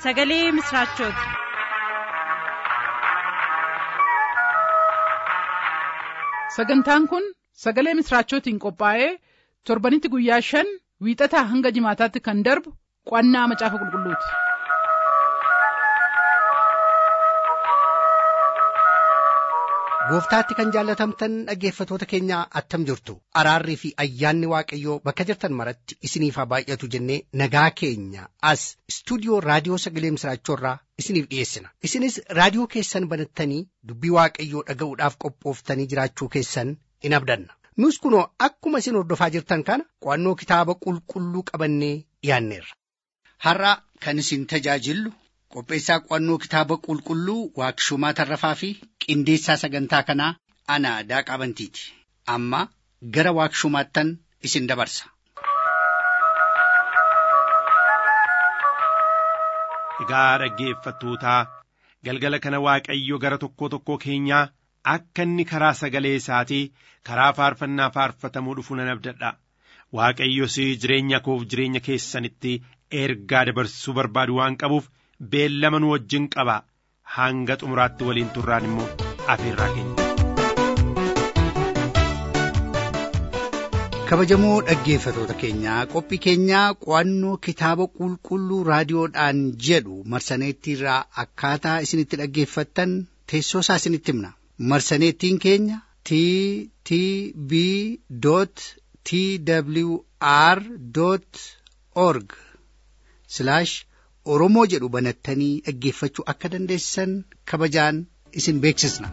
sagalee misiraachooti. sagantaan kun sagalee misiraachootiin qophaa'ee torbanitti guyyaa shan wiixataa hanga jimaataatti kan darbu qo'annaa macaafa qulqulluuti. gooftaatti kan jaallatamtan dhaggeeffatoota keenya attam jirtu araarrii fi ayyaanni waaqayyoo bakka jirtan maratti isiniif haa baay'atu jennee nagaa keenya as istuudiyoo raadiyoo sagalee misiraachoorraa isiniif dhiyeessina isinis raadiyoo keessan banattanii dubbii waaqayyoo dhaga'uudhaaf qophooftanii jiraachuu keessan in abdanna nus kunoo akkuma isin hordofaa jirtan kana qo'annoo kitaaba qulqulluu qabannee dhiyaanneerra. har'a kan isin tajaajillu qopheessaa qo'annoo kitaaba qulqulluu waaqshumaa tarrafaa fi qindeessaa sagantaa kanaa ana daaqaa bantiiti amma gara waaqshumaattan isin dabarsa. Egaa dhaggeeffattootaa galgala kana Waaqayyo gara tokkoo tokkoo keenyaa akka inni karaa sagalee isaatii karaa faarfannaa faarfatamuu dhufu nan abdadha. Waaqayyos jireenya koof jireenya keessanitti ergaa dabarsuu barbaadu waan qabuuf beellama nu wajjin qaba hanga xumuraatti waliin turraan immoo afeerraa keenya. kabajamoo dhaggeeffatoota keenyaa qophii keenyaa qo'annoo kitaaba qulqulluu raadiyoodhaan jedhu marsaneettiirraa akkaataa isinitti dhaggeeffattan teessoo isaa isinitti himna marsaneettiin keenya t t b t w r org oromoo jedhu banattanii dhaggeeffachuu akka dandeessan kabajaan isin beeksisna.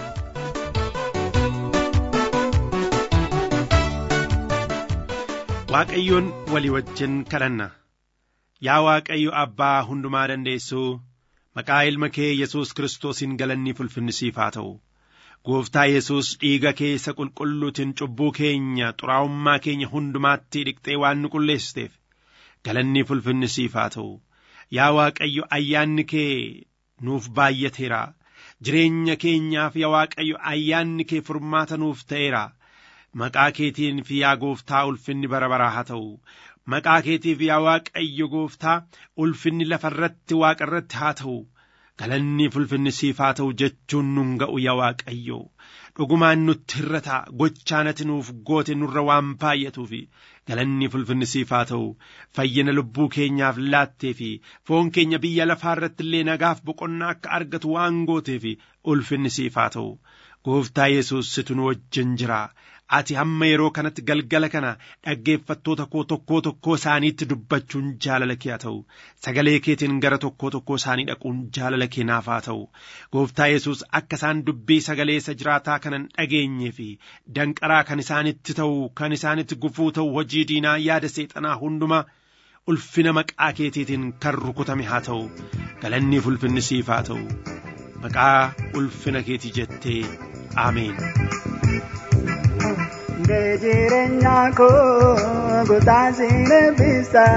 Waaqayyoon walii wajjin kadhanna yaa Waaqayyo abbaa hundumaa dandeessuu maqaa ilma kee Yesuus Kiristoosiin galanni ulfinni siif haa ta'u gooftaa Yesuus dhiiga keessa qulqulluutiin cubbuu keenya xuraa'ummaa keenya hundumaatti dhiqxee waan nu qulleessiteef galanni ulfinni siif haa ta'u yaa Waaqayyo ayyaanni kee nuuf baay'ateera jireenya keenyaaf yaa Waaqayyo ayyaanni kee furmaata nuuf ta'eera. maqaa keetiin fi yaa gooftaa ulfinni bara baraa haa ta'u maqaa keetiif yaa waaqayyo gooftaa ulfinni lafa irratti waaqa irratti haa ta'u galanni ulfinni siif haa ta'u jechuun nun ga'u yaa waaqayyo dhugumaan nutti hirrata gochaanati nuuf goote nurra waan baay'atuuf galanni ulfinni siif haa ta'u fayyina lubbuu keenyaaf laattee fi foon keenya biyya lafaa irratti illee nagaaf boqonnaa akka argatu waan gooteef ulfinni siif haa ta'u gooftaa yesus situ nu wajjin jira ati hamma yeroo kanatti galgala kana dhaggeeffattoota koo tokkoo tokkoo isaaniitti dubbachuun jaalala kee haa ta'u sagalee keetiin gara tokkoo tokkoo isaanii dhaquun jaalala kee naaf haa ta'u gooftaa yesus akka isaan dubbii sagalee isa jiraataa kanan dhageenye fi danqaraa kan isaanitti ta'u kan isaanitti gufuu ta'u hojii diinaa yaada seexanaa hundumaa ulfina maqaa keetiitiin kan rukutame haa ta'u galanniif ulfinni siif haa ta'u maqaa ulfina keetii jettee ameen. Ndee jireenya koo gotaa siin eebbisa.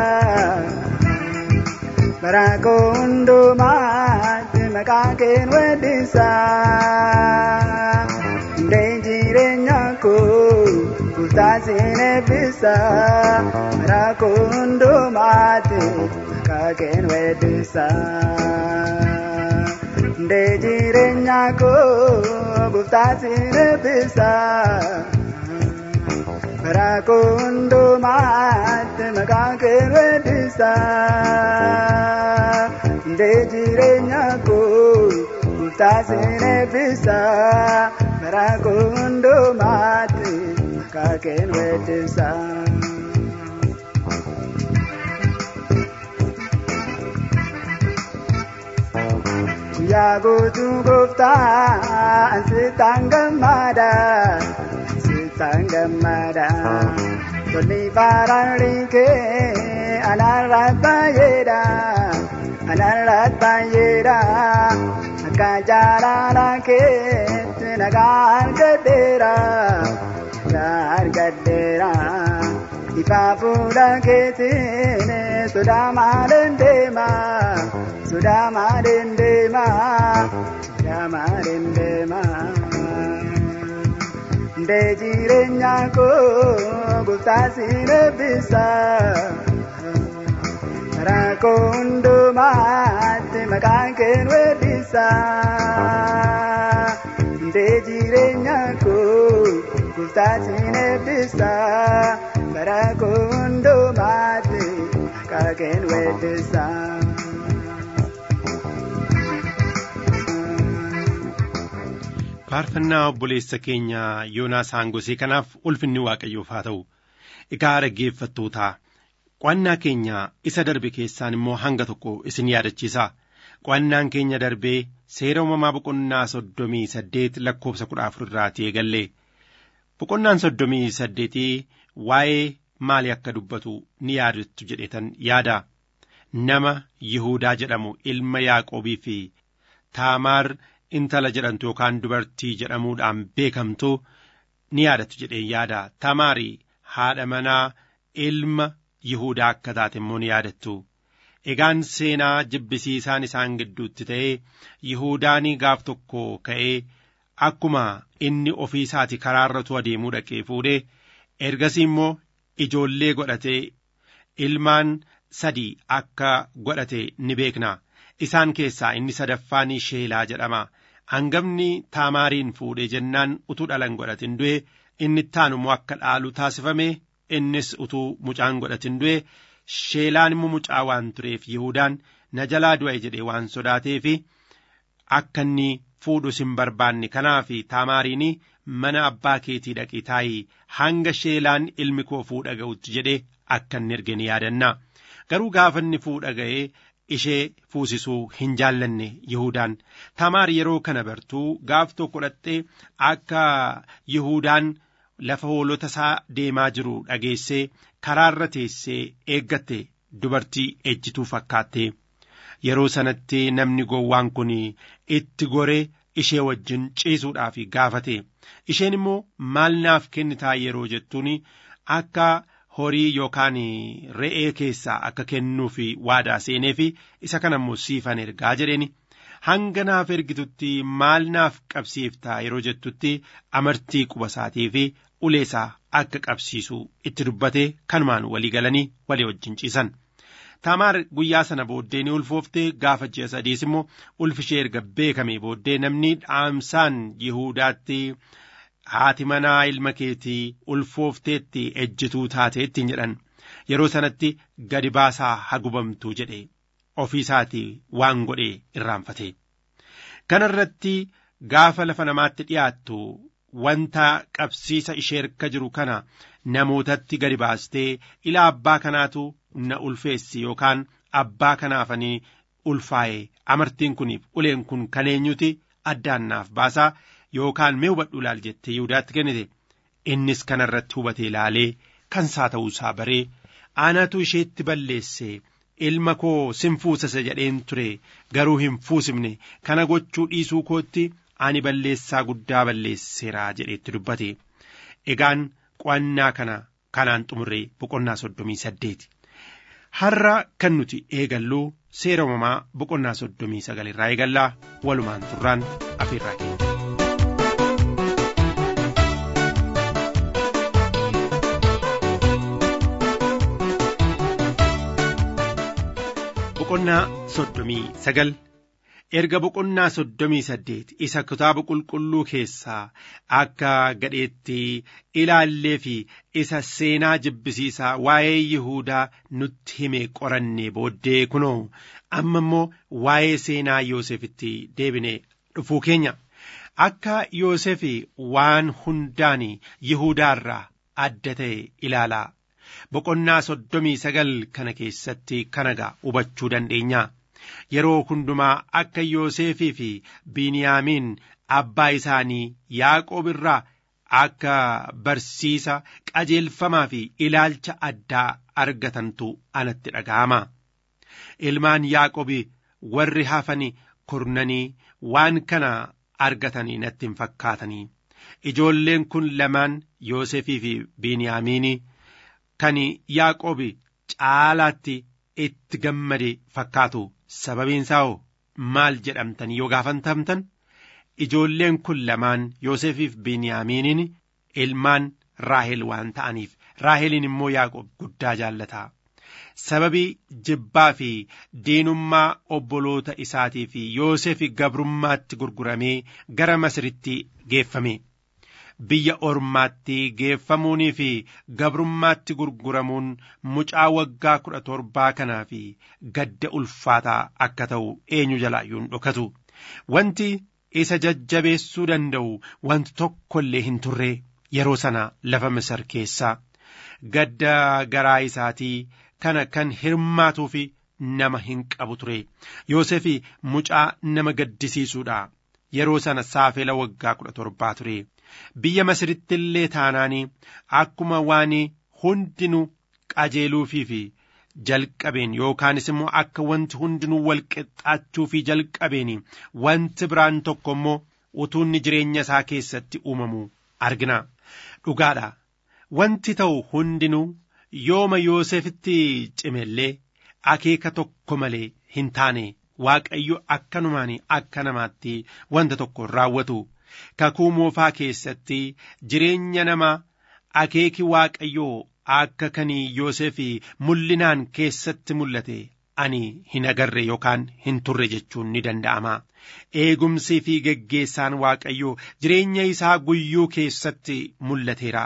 Bara koo hundumaatti maqaa keen weeddisa. Ndee jireenya koo gotaa siin eebbisa. Bara koo hundumaatti maqaa keen weeddisa. Ndee jireenya koo gotaa siin eebbisa. Rakundumaatti maqaa kee weeddisa. Ndee jireenya koo gooftaa siin eebbisa. Rakundumaatti maqaa kee weeddisa. Yaa guutuu gooftaa ansitaan gammada. sangamada tolli baaraarike anarraat baay'eedha anarraat baay'eedha akka jaalala keetti nagaa argadheera nagaa argadheera ifa fuula keetiin sodaa maaliin deema sodaa maaliin deema sodaa maaliin deema. Ndee jireenya koo gooftaa siin eebbisa. rakkoo hundumaatti maqaan keen weellisa hundee jireenya koo goftaatiin eebbisa rakkoo hundumaatti maqaan keen weellisa. faarfannaa obboleessa keenya yoonaas haangosee kanaaf ulfinni waaqayyoof haa ta'u egaa dhaggeeffattootaa qo'annaa keenya isa darbe keessaan immoo hanga tokko isin yaadachiisa qo'annaan keenya darbee seera uumamaa boqonnaa soddomii saddeet lakkoofsa kudha afur irraatii eegalle boqonnaan soddomii saddeetii waa'ee maalii akka dubbatu ni yaadattu jedhetan yaada nama yihuudaa jedhamu ilma yaaqoobii fi taamaar intala jedhamtu yookaan dubartii jedhamuudhaan beekamtu ni yaadattu jedhee yaada taamaarii haadha manaa ilma yihuudaa akka taate immoo ni yaadattu egaan seenaa jibbisiisaan isaan gidduutti ta'ee yihuudaanii gaaf tokko ka'ee akkuma inni ofii isaati karaarratu adeemuu dhaqee fuudhee ergasii immoo ijoollee godhatee ilmaan sadii akka godhate ni beekna isaan keessaa inni sadaffaanii sheelaa jedhama hangafni taamaariin fuudhee jennaan utuu dhalan godhatin du'e inni ittaanu immoo akka dhaalu taasifame innis utuu mucaan godhatin du'e sheelaan immoo mucaa waan tureef yihudaan na jalaa du'e jedhee waan sodaateef akka inni fuudhus hin barbaanne kanaaf taamaariin mana abbaa keetii dhaqii taa'ii hanga sheelaan ilmi koo fuudha ga'utti jedhee akka inni erge ni yaadanna garuu gaafa inni fuudha ga'ee ishee fuusisuu hin jaallanne Yihudaan tamaar yeroo kana bartuu gaaf tokko dhattee akka Yihudaan lafa hoolota isaa deemaa jiru dhageessee karaarra teessee eeggatte dubartii ejjituu fakkaatte yeroo sanatti namni gowwaan kun itti goree ishee wajjin ciisuudhaaf gaafate isheen immoo maal naaf kennitaa yeroo jettuun akka horii yookaan re'ee keessaa akka kennuuf waadaa seeneef isa kana immoo siifan ergaa jedheeni hanga naaf ergitutti maal naaf qabsiiftaa yeroo jettutti amartii quba isaatii fi uleesaa akka qabsiisu itti dubbate kanumaan walii galanii walii wajjin ciisan. Taamaar guyyaa sana booddee ni ulfooftee gaafa ji'a sadiis immoo ulfishee erga beekame booddee namni dhaamsaan Yihuudaatti haati manaa ilma keetii ulfoofteetti ejjituu taateettiin jedhan yeroo sanatti gadi baasaa hagubamtuu jedhe ofii isaatii waan godhee irraanfate. Kana irratti gaafa lafa namaatti dhiyaattu wanta qabsiisa ishee harka jiru kana namootatti gadi baastee ilaa abbaa kanaatu na ulfeessi yookaan abbaa kanaafanii ulfaa'e amartiin kuniif uleen kun kan eenyuti addaan naaf baasaa yookaan mee hubadhu ilaal jettee Yihudaatti kennite innis kanarratti hubatee ilaalee kan isaa ta'uusaa baree aanatu isheetti balleesse ilma koo sin fuusisa jedheen ture garuu hin fuusifne kana gochuu dhiisuu kootti ani balleessaa guddaa balleesseeraa jedheetti dubbate egaan qo'annaa kana kanaan xumurree boqonnaa soddomii saddeeti. har'a kan nuti eegallu seera uumamaa boqonnaa soddomii sagal irraa eegallaa walumaan turraan afeerraa keenya. boqonnaa soddomii sagal erga boqonnaa soddomii saddeet isa kitaaba qulqulluu keessaa akka gadheetti ilaallee fi isa seenaa jibbisiisaa waa'ee Yihuudaa nutti hime qorannee booddee kunoo amma immoo waa'ee seenaa Yoosefitti deebine dhufuu keenya akka Yoosef waan hundaan Yihuudaarraa adda ta'e ilaalaa boqonnaa soddomii sagal kana keessatti kanagaa hubachuu dandeenya. yeroo hundumaa akka Yoosefii fi Biniyaamiin abbaa isaanii Yaaqoob irraa akka barsiisa qajeelfamaa fi ilaalcha addaa argatantu anatti dhaga'ama. Ilmaan Yaaqoobi warri hafani kurnanii waan kana argatanii natti hin fakkaatanii. Ijoolleen kun lamaan Yoosefii fi Biniyaamiin kan Yaaqoobi caalaatti itti gammade fakkaatu. sababiin isaa hoo maal jedhamtan yoo gaafatamtan ijoolleen kun lamaan Yoosefiif Biniyaamiiniin ilmaan Raahel waan ta'aniif Raaheliin immoo Yaaqoob guddaa jaallata. sababii jibbaa fi diinummaa obboloota isaatii fi Yoosef gabrummaatti gurguramee gara Masiritti geeffame. Biyya ormaatti geeffamuunii fi gabrummaatti gurguramuun mucaa waggaa kudha torbaa kanaa fi gadda ulfaataa akka ta'u eenyu jalaayyuu hin dhokatu. Wanti isa jajjabeessuu danda'u wanti tokko illee hin turre yeroo sana lafa Masir keessaa gadda garaa isaatii kana kan hirmaatuu fi nama hin qabu ture. Yoosef mucaa nama gaddisiisuudha. Yeroo sana saafela waggaa kudha torbaa ture. Biyya Masiritti illee taanaanii akkuma waan hundinuu qajeeluufii fi jalqabeen yookaanis immoo akka wanti hundinuu wal qixxaachuu fi jalqabeen wanti biraan tokko immoo utuunni jireenya isaa keessatti uumamu argina. Dhugaadha. Wanti ta'u hundinuu yooma Yoosefitti cimellee akeeka tokko malee hin taane Waaqayyo akkanumaan akka namaatti wanta tokko raawwatu. Kakuu moofaa keessatti jireenya namaa akeeki Waaqayyoo akka kanii Yoosef mul'inaan keessatti mul'ate ani hin agarre yookaan hin turre jechuun ni danda'ama. Eegumsii fi geggeessaan Waaqayyoo jireenya isaa guyyuu keessatti mul'ateera.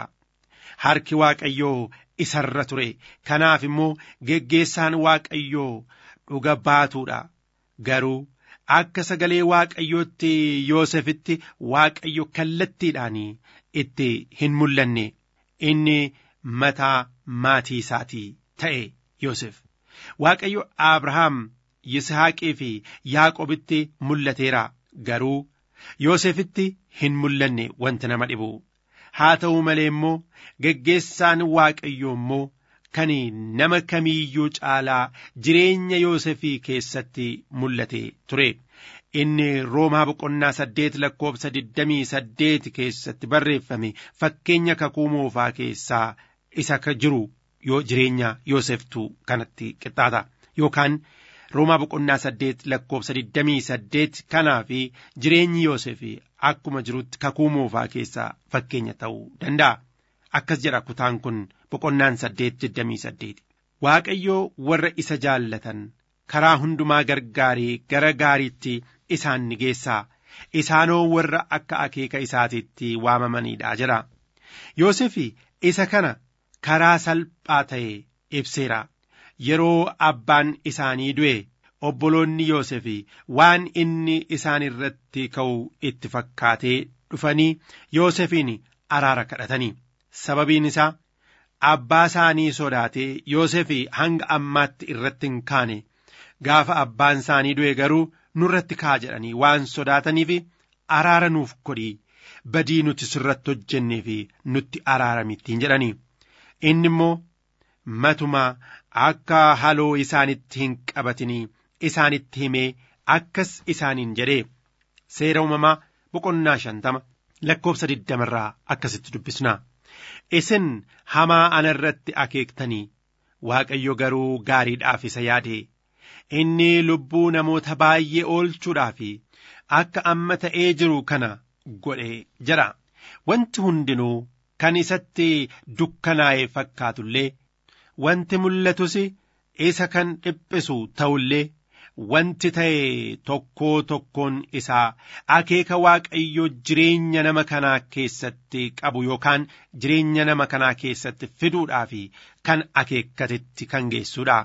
Harki Waaqayyoo isarra ture. Kanaaf immoo geggeessaan Waaqayyoo dhuga baatuudha. Garuu akka sagalee Waaqayyootti Yoosefitti Waaqayyo kallattiidhaan itti hin mul'anne inni mataa maatii isaatii ta'e Yoosef. Waaqayyo Abrahaam, Yisaaqii fi Yaaqobitti mul'ateera garuu Yoosefitti hin mul'anne wanti nama dhibu. Haa ta'u malee immoo geggeessaan Waaqayyoo immoo kan nama kamiiyyuu caalaa jireenya Yoosefii keessatti mul'ate ture. Inni Roomaa boqonnaa saddeet lakkoofsa digdamii saddeet keessatti barreeffame fakkeenya kakuu moofaa keessaa isa ka jiru yoo jireenya Yooseftu kanatti qixxaata yookaan Roomaa boqonnaa saddeet lakkoofsa digdamii saddeet kanaa fi jireenyi Yoosefii akkuma jirutti kakuu moofaa keessaa fakkeenya ta'uu danda'a. Akkas jedha kutaan kun boqonnaan saddeet digdamii saddeet. Waaqayyoo warra isa jaallatan karaa hundumaa gargaarii gara gaariitti isaan ni geessaa. Isaanoo warra akka akeeka isaatiitti waamamaniidha jedha. Yoosef isa kana karaa salphaa ta'e ibseera. Yeroo abbaan isaanii du'e obboloonni Yoosef waan inni isaan irratti ka'u itti fakkaatee dhufanii Yoosefiin araara kadhatanii. Sababiin isaa abbaa isaanii sodaatee Yoosef hanga ammaatti irratti hin kaane gaafa abbaan isaanii du'e garuu nurratti kaa jedhanii waan sodaataniif araara nuuf godhii badii nuti sirratti hojjennee fi nutti araaramittiin jedhanii inni immoo matumaa akka haloo isaanitti hin qabatinii isaanitti himee akkas isaaniin jedhee seera uumamaa boqonnaa shantama lakkoofsa digdamarraa akkasitti dubbisna. isin hamaa ana irratti akeektanii waaqayyo garuu gaariidhaaf isa yaade inni lubbuu namoota baay'ee oolchuudhaaf akka amma ta'ee jiru kana godhe jedha wanti hundinuu kan isatti dukkanaa'e fakkaatullee wanti mul'atus isa kan dhiphisu ta'ullee wanti ta'e tokkoo tokkoon isaa akeeka waaqayyo jireenya nama kanaa keessatti qabu yookaan jireenya nama kanaa keessatti fiduudhaaf kan akeekkatetti kan geessuudha.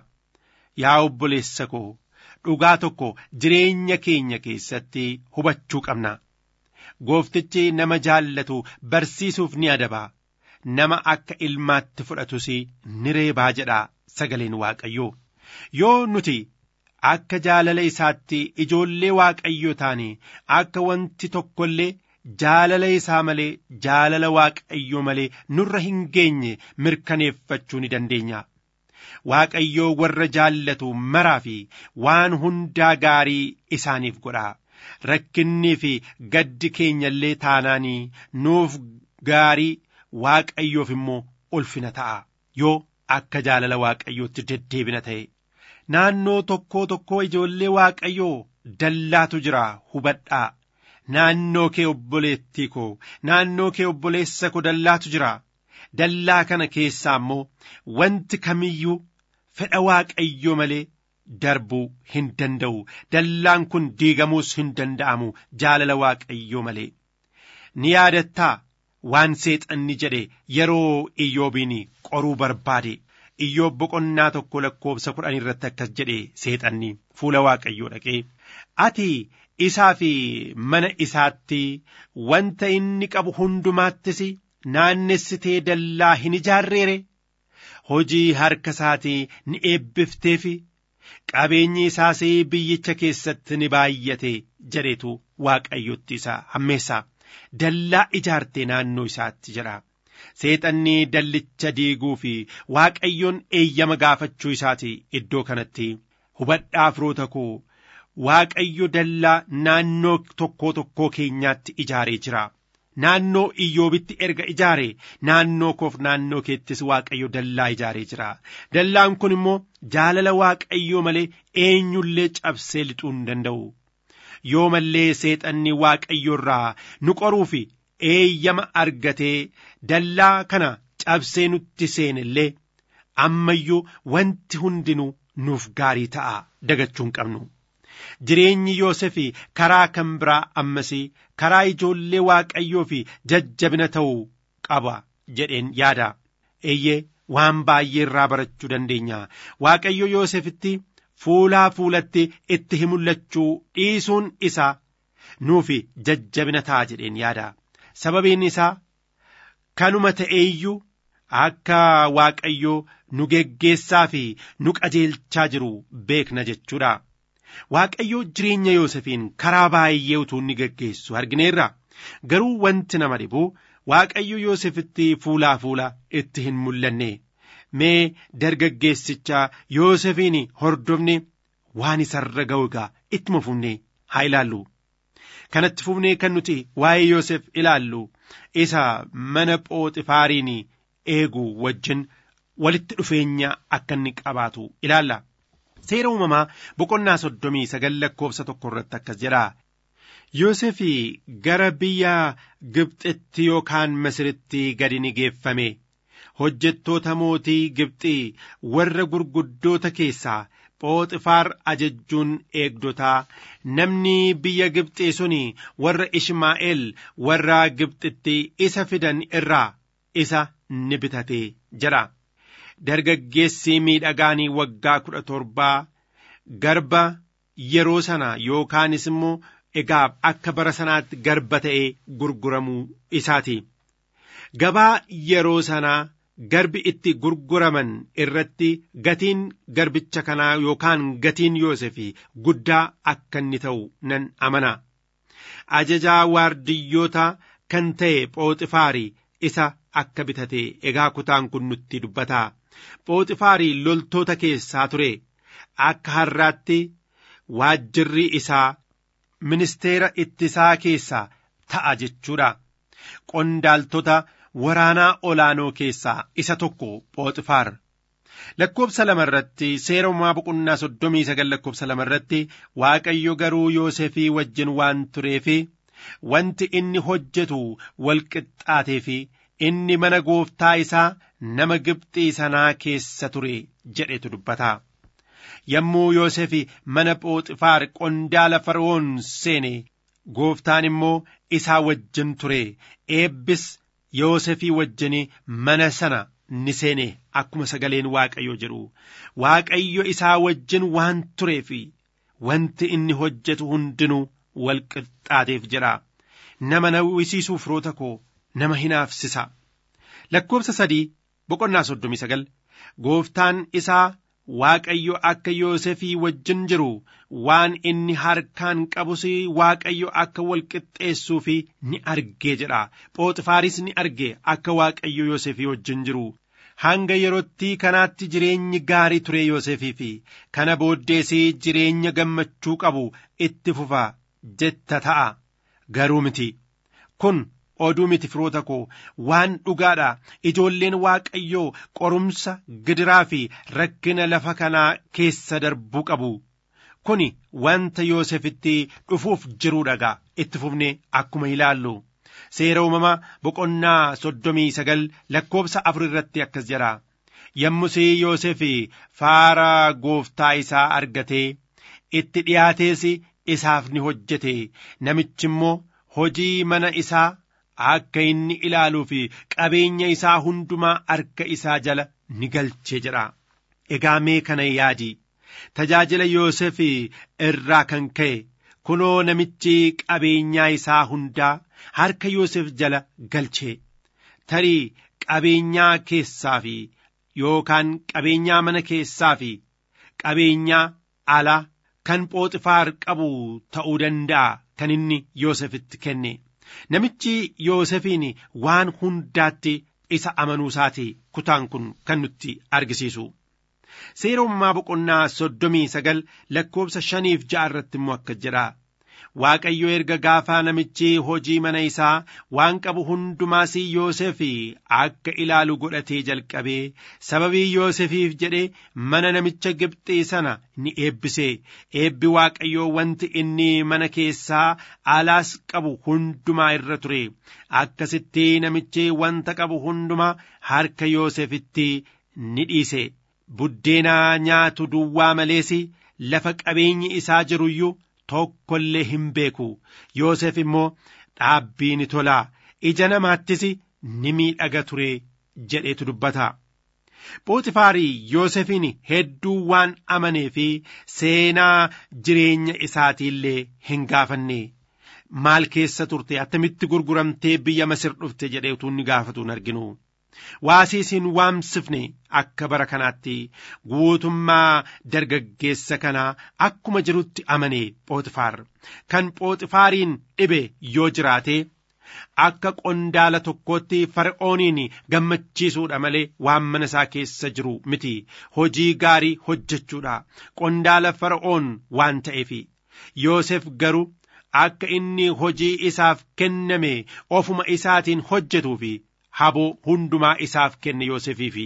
Yaa obboleessa koo dhugaa tokko jireenya keenya keessatti hubachuu qabna. Gooftichi nama jaallatu barsiisuuf ni adaba. Nama akka ilmaatti fudhatus ni reebaa jedha sagaleen waaqayyoo. Yoo nuti akka jaalala isaatti ijoollee waaqayyoo taane akka wanti tokko illee jaalala isaa malee jaalala waaqayyoo malee nurra hin geenye mirkaneeffachuu ni dandeenya. Waaqayyoo warra jaallatu maraa fi waan hundaa gaarii isaaniif godha. Rakkinnii fi gaddi keenya illee taanaanii nuuf gaarii waaqayyoof immoo ulfina ta'a. Yoo akka jaalala waaqayyootti deddeebina ta'e. naannoo tokkoo tokkoo ijoollee waaqayyoo dallaatu jira hubadhaa naannoo kee obboleettii koo naannoo kee obboleessa koo dallaatu jira dallaa kana keessaa immoo wanti kamiyyuu fedha waaqayyoo malee darbuu hin danda'u dallaan kun diigamuus hin danda'amu jaalala waaqayyoo malee ni yaadattaa waan seexanni jedhe yeroo iyyoobiin qoruu barbaade iyyoob boqonnaa tokko lakkoobsa kudhan irratti akkas jedhe seexanni fuula waaqayyoo dhaqee ati isaa fi mana isaatti wanta inni qabu hundumaattis naannessitee dallaa hin ijaarreere hojii harka isaatii ni eebbifteefi qabeenyi isaas biyyicha keessatti ni baay'ate jedhetu waaqayyotti isa hammeessa dallaa ijaartee naannoo isaatti jedha seexanni dallicha diiguu fi waaqayyoon eeyyama gaafachuu isaati iddoo kanatti hubadhaa firoota koo waaqayyo dallaa naannoo tokkoo tokkoo keenyaatti ijaaree jira. naannoo iyyoobitti erga ijaare naannoo koof naannoo keettis waaqayyo dallaa ijaaree jira dallaan kun immoo jaalala waaqayyoo malee eenyullee cabsee lixuu hin danda'u yoo mallee seexanni waaqayyo irraa nu qoruu fi eeyyama argatee dallaa kana cabsee nutti seene illee ammayyuu wanti hundinuu nuuf gaarii ta'a dagachuu hin qabnu. jireenyi Yoosef karaa kan biraa ammasii karaa ijoollee waaqayyoo fi jajjabina ta'uu qaba jedheen yaada eeyyee waan baay'ee irraa barachuu dandeenya waaqayyo Yoosefitti fuulaa fuulatti itti himullachuu dhiisuun isaa nuufi jajjabina ta'a jedheen yaada sababiin isaa kanuma ta'eeyyuu akka waaqayyoo nu geggeessaa fi nu qajeelchaa jiru beekna jechuudha. Waaqayyoo jireenya Yoosefiin karaa baay'ee utuu inni geggeessu argineerra garuu wanti nama dhibu Waaqayyo Yoosefitti fuulaa fuula itti hin mul'anne mee dargaggeessicha Yoosefiin hordofne waan isarra ga'u egaa ittuma fufnee haa ilaallu. Kanatti fufnee kan nuti waa'ee Yoosef ilaallu isa mana phooxifaariin eegu wajjin walitti dhufeenya akka inni qabaatu ilaalla. Seera uumamaa boqonnaa soddomii sagal lakkoofsa tokko irratti akkas jedha. Yoosef gara biyya Gibxitti yookaan Misiritti gadi ni geeffame. Hojjettoota mootii Gibxii warra gurguddoota keessaa Phooxifaar ajajjuun eegdotaa namni biyya Gibxii suni warra Ishmaa'eel warra Gibxitti isa fidan irraa isa ni bitate jedha. dargaggeessi miidhagaanii waggaa kudha torbaa garba yeroo sana yookaanis immoo egaa akka bara sanaatti garba ta'ee gurguramuu isaati. Gabaa yeroo sanaa garbi itti gurguraman irratti gatiin garbicha kanaa yookaan gatiin Yoosefii guddaa akka inni ta'u nan amana. Ajajaa waardiyyoota kan ta'e Phooxifaarii isa akka bitate egaa kutaan kun nutti dubbata. Phooxifaarii loltoota keessaa ture akka har'aatti waajjirri isaa ministeera ittisaa keessaa ta'a jechuudha. Qondaaltota waraanaa olaanoo keessaa isa tokko Phooxifaar. Lakkoobsa lama irratti seera uumaa boqonnaa soddomii sagal lakkoobsa lama irratti Waaqayyo garuu Yoosefii wajjin waan tureefi wanti inni hojjetu walqixxaateefi inni mana gooftaa isaa nama Gibxii sanaa keessa ture jedhetu dubbata. Yommuu Yoosef mana Phooxifaar qondaala Fara'oon seene gooftaan immoo isaa wajjin ture eebbis Yoosefii wajjin mana sana ni seene akkuma sagaleen Waaqayyo jedhu Waaqayyo isaa wajjin waan tureef wanti inni hojjetu hundinuu walqixxaateef jedha. Nama nawwisiisuuf firoota koo nama hinaafsisa. Lakkoobsa sadii boqonnaa soddomii sagal gooftaan isaa Waaqayyo akka Yoosefii wajjin jiru waan inni harkaan qabus Waaqayyo akka walqixxeessuu fi ni argee jedha. Phooxifaaris ni arge akka Waaqayyo Yoosefii wajjin jiru. Hanga yerootti kanaatti jireenyi gaarii ture Yoosefii fi kana booddees jireenya gammachuu qabu itti fufa jetta ta'a. Garuu miti. Kun oduu miti firoota koo waan dhugaadha ijoolleen waaqayyoo qorumsa gidiraa fi rakkina lafa kanaa keessa darbuu qabu kuni wanta yoosefitti dhufuuf jiruudha itti fufne akkuma ilaallu seera uumamaa boqonnaa soddomii sagal lakkoobsa afur irratti akkas jedha yommusii Yoosef faara gooftaa isaa argatee itti dhiyaatees isaaf ni hojjete namichi immoo hojii mana isaa akka inni ilaaluu fi qabeenya isaa hundumaa harka isaa jala ni galchee jedha. Egaa mee kana yaadi tajaajila Yoosef irraa kan ka'e kunoo namichi qabeenyaa isaa hundaa harka Yoosef jala galchee tarii qabeenyaa keessaa fi yookaan qabeenyaa mana keessaa fi qabeenyaa alaa kan Phooxifaar qabu ta'uu danda'a kan inni Yoosefitti kenne. Namichi Yoosefiin waan hundaatti isa amanuu isaati kutaan kun kan nutti argisiisu. Seerummaa boqonnaa soddomii sagal lakkoobsa shaniif ja'a irratti immoo akka jedha. Waaqayyo erga gaafaa namichi hojii mana isaa waan qabu hundumaas Yoosef akka ilaalu godhatee jalqabee sababii Yoosefiif jedhee mana namicha Gibxii sana ni eebbise eebbi Waaqayyoo wanti inni mana keessaa alaas qabu hundumaa irra ture akkasitti namichi wanta qabu hundumaa harka Yoosefitti ni dhiise buddeena nyaatu duwwaa malees lafa qabeenyi isaa jiruyyuu tokko illee hin beeku Yoosef immoo dhaabbii ni tolaa ija namaattis ni miidhaga ture jedhetu dubbata. Phooxifaarii Yoosefiin hedduu waan amanee fi seenaa jireenya isaatiillee hin gaafanne maal keessa turte attamitti gurguramtee biyya Masir dhufte jedhee utuu inni gaafatu hin arginu. Waasiisiin waamsifne akka bara kanaatti guutummaa dargaggeessa kanaa akkuma jirutti amane Phooxifaar kan Phooxifaariin dhibe yoo jiraate akka qondaala tokkootti fara'ooniin gammachiisuudha malee waan mana isaa keessa jiru miti hojii gaarii hojjechuudha qondaala fara'oon waan ta'eef Yoosef garuu akka inni hojii isaaf kenname ofuma isaatiin hojjetuufi haboo hundumaa isaaf kenne Yoosefiifi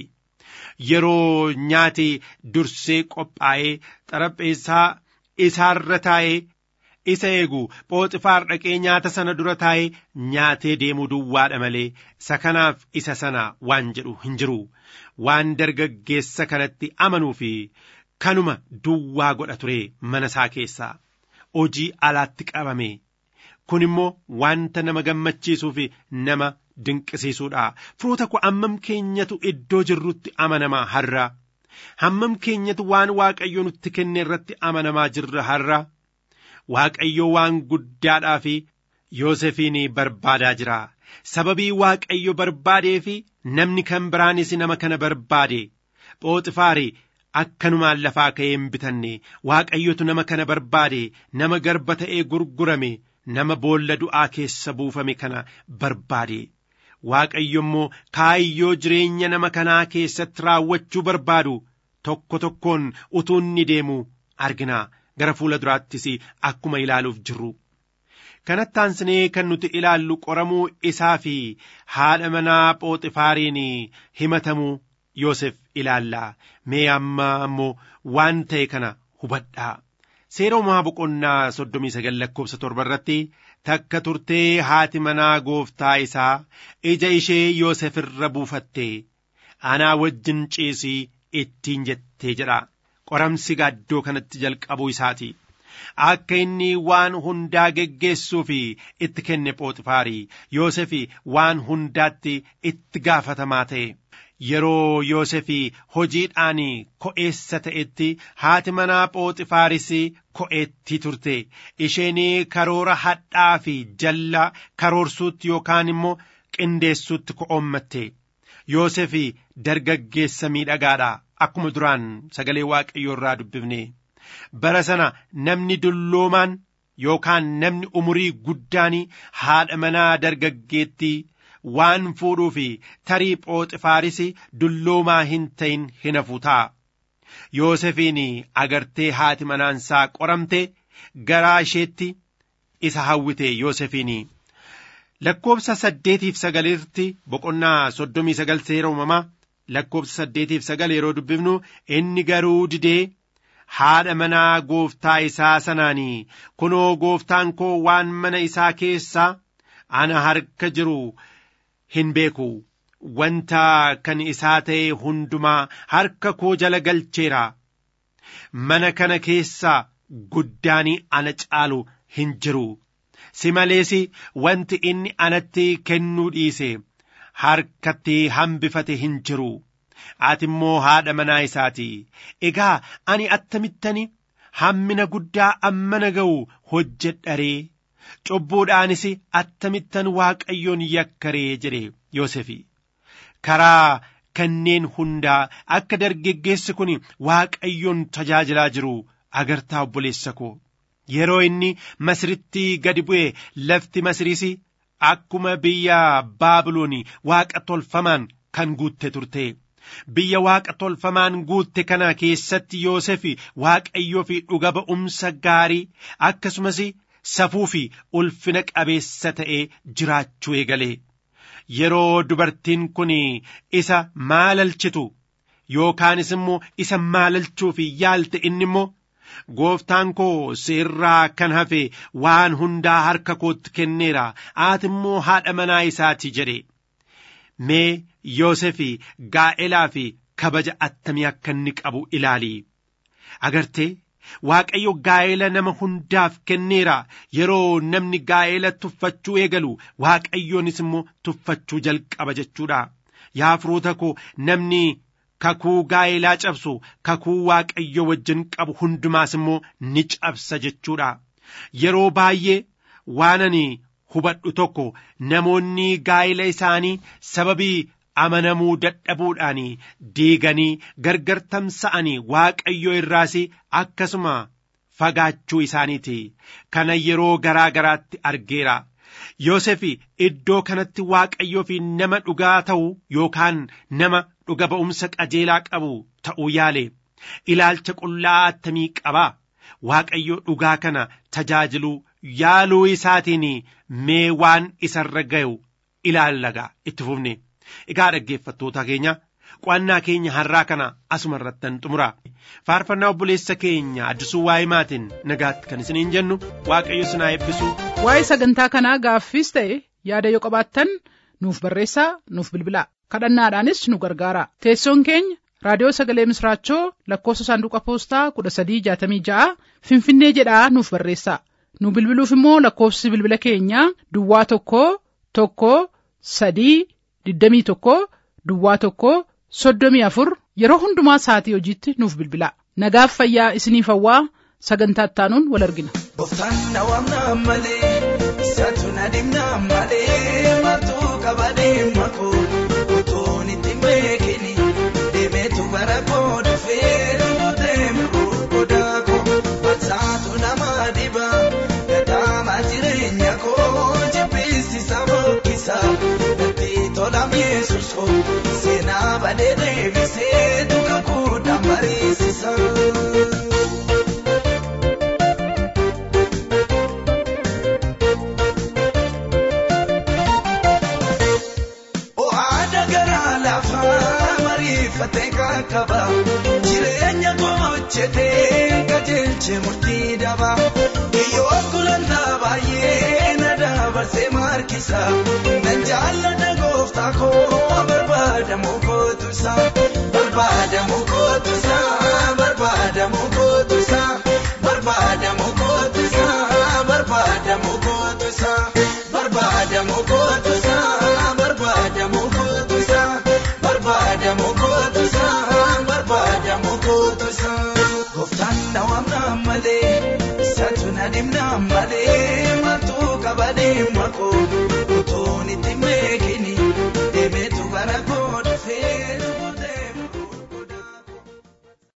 yeroo nyaati dursee qophaa'ee xarapheessaa isaarra taa'ee isa eegu phooxifaar dhaqee nyaata sana dura taa'ee nyaatee deemuu duwwaadha malee isa kanaaf isa sana waan jedhu hin jiru waan dargaggeessa kanatti amanuu fi kanuma duwwaa godha ture mana isaa keessaa hojii alaatti qabame kun immoo wanta nama gammachiisuu fi nama dinqisiisuudha firoota koo hammam keenyatu iddoo jirrutti amanamaa har'a hammam keenyatu waan waaqayyo nutti kenne irratti amanamaa jirra har'a waaqayyo waan guddaadhaa fi Yoosefiin barbaadaa jira sababii waaqayyo barbaadee fi namni kan biraanis nama kana barbaade phooxifaari akkanumaan lafaa ka'ee hin bitanne waaqayyotu nama kana barbaade nama garba ta'ee gurgurame nama boolla du'aa keessa buufame kana barbaade waaqayyo immoo kaayyoo jireenya nama kanaa keessatti raawwachuu barbaadu tokko tokkoon utuu inni deemu argina gara fuula duraattis akkuma ilaaluuf jirru. kanatti aansinee kan nuti ilaallu qoramuu isaa fi haadha manaa phooxifaariin himatamuu Yoosef ilaalla mee amma ammoo waan ta'e kana hubadhaa seeromaa boqonnaa soddomii sagal lakkoofsa torba irratti takka turtee haati manaa gooftaa isaa ija ishee Yoosef irra buufatte anaa wajjin ciisii ittiin jettee jedha qoramsi gaaddoo kanatti jalqabuu isaati. akka inni waan hundaa geggeessuu fi itti kenne phooxifaarii Yoosef waan hundaatti itti gaafatamaa ta'e yeroo Yoosef hojiidhaan ko'eessa ta'etti haati manaa phooxifaaris ko'eetti turte isheen karoora hadhaa fi jalla karoorsuutti yookaan immoo qindeessuutti ko'oommatte Yoosef dargaggeessa miidhagaadha akkuma duraan sagalee waaqayyoo irraa dubbifne. bara sana namni dulloomaan yookaan namni umurii guddaan haadha manaa dargaggeettii waan fuudhuu fi tarii phooxifaaris dulloomaa hin ta'in hin hafu ta'a. Yoosefiin agartee haati manaansaa qoramte garaa isheetti isa hawwite Yoosefiin. Lakkoobsa saddeetiif sagaliirratti boqonnaa soddomii sagal seera uumamaa lakkoobsa saddeetiif sagal yeroo dubbifnu inni garuu didee haadha manaa gooftaa isaa sanaanii kunoo gooftaan koo waan mana isaa keessaa ana harka jiru hin beeku wanta kan isaa ta'e hundumaa harka koo jala galcheera mana kana keessaa guddaanii ana caalu hin jiru si malees wanti inni anatti kennuu dhiise harkatti hambifate hin jiru ati immoo haadha manaa isaati egaa ani attamittani hammina guddaa ammana ga'u hojjedharee cubbuudhaanis attamittan waaqayyoon yakkaree jedhe Yoosefi karaa kanneen hundaa akka dargaggeessi kun waaqayyoon tajaajilaa jiru agartaa obboleessa koo yeroo inni masritti gadi bu'e lafti masriis akkuma biyya baabiloon waaqa tolfamaan kan guutte turte biyya waaqa tolfamaan guutte kana keessatti Yoosef waaqayyoo fi dhuga ba'umsa gaarii akkasumas safuu fi ulfina qabeessa ta'ee jiraachuu eegale yeroo dubartiin kun isa maalalchitu yookaanis immoo isa maalalchuuf yaalte inni immoo gooftaan koo sirraa kan hafe waan hundaa harka kootti kenneera ati immoo haadha manaa isaati jedhe mee Yoosef gaa'elaa fi kabaja attamii akka inni qabu ilaali agartee Waaqayyo gaa'ela nama hundaaf kenneera yeroo namni gaa'ela tuffachuu eegalu waaqayyoonis immoo tuffachuu jalqaba jechuudha yaa firoota koo namni kakuu gaa'elaa cabsu kakuu waaqayyo wajjin qabu hundumaas immoo ni cabsa jechuudha yeroo baay'ee waan ani hubadhu tokko namoonni gaa'ela isaanii sababii amanamuu dadhabuudhaan diiganii gargar tamsa'anii waaqayyo irraas akkasuma fagaachuu isaaniiti kana yeroo garaa garaatti argeera Yoosef iddoo kanatti waaqayyoo fi nama dhugaa ta'u yookaan nama dhuga ba'umsa qajeelaa qabu ta'uu yaale ilaalcha qullaa attamii qaba waaqayyo dhugaa kana tajaajiluu yaaluu isaatiin mee waan isarra ga'u ilaallaga itti fufne. Egaa dhaggeeffattoota keenya qo'annaa keenya har'aa kana asuma irrattan xumura faarfannaa obboleessa keenya addisuu waa'ee maatiin nagaatti kan isiniin jennu waaqayyo sinaa eebbisu. Waa'ee sagantaa kanaa gaaffiis ta'e yaada yoo qabaattan nuuf barreessaa nuuf bilbilaa kadhannaadhaanis nu gargaara teessoon keenya raadiyoo sagalee misraachoo lakkoofsa saanduqa poostaa kudha sadii jaatamii ja'a finfinnee jedhaa nuuf barreessaa nu bilbiluuf immoo lakkoofsi bilbila keenyaa duwwaa tokko tokko sadii. digdamii tokko duwwaa tokko soddomii afur yeroo hundumaa sa'atii hojiitti nuuf bilbilaa nagaaf fayyaa isiniif hawwaa sagantaa ittaanuun wal argina. Gooftaan na waamna malee isaatu na dhimna malee martuu qabadee makoo utuun itti beekini deemeetu bara koo dhufee rukutee miruu godaa koo barsaatu nama dhiba gataama jireenya koo jibbisiisa boqqisa. tolam yesus ko seenaa badee deebisee duka kuudhaan mariisisa. Ohaada garaa lafaa mariifatee kan qaba jireenya gochitee qajeelche murtii daba yoo gulantaa baay'ee na dabarsee markisa nan jaalladha gooftaa koo barbaadamu kootusa barbaadamu kootusa barbaadamu kootusa barbaadamu kootusa barbaadamu kootusa barbaadamu kootusa barbaadamu kootusa barbaadamu kootusa barbaadamu kootusa gooftaan na waamna malee isaatu na dhimna malee martuu qabadee makoo.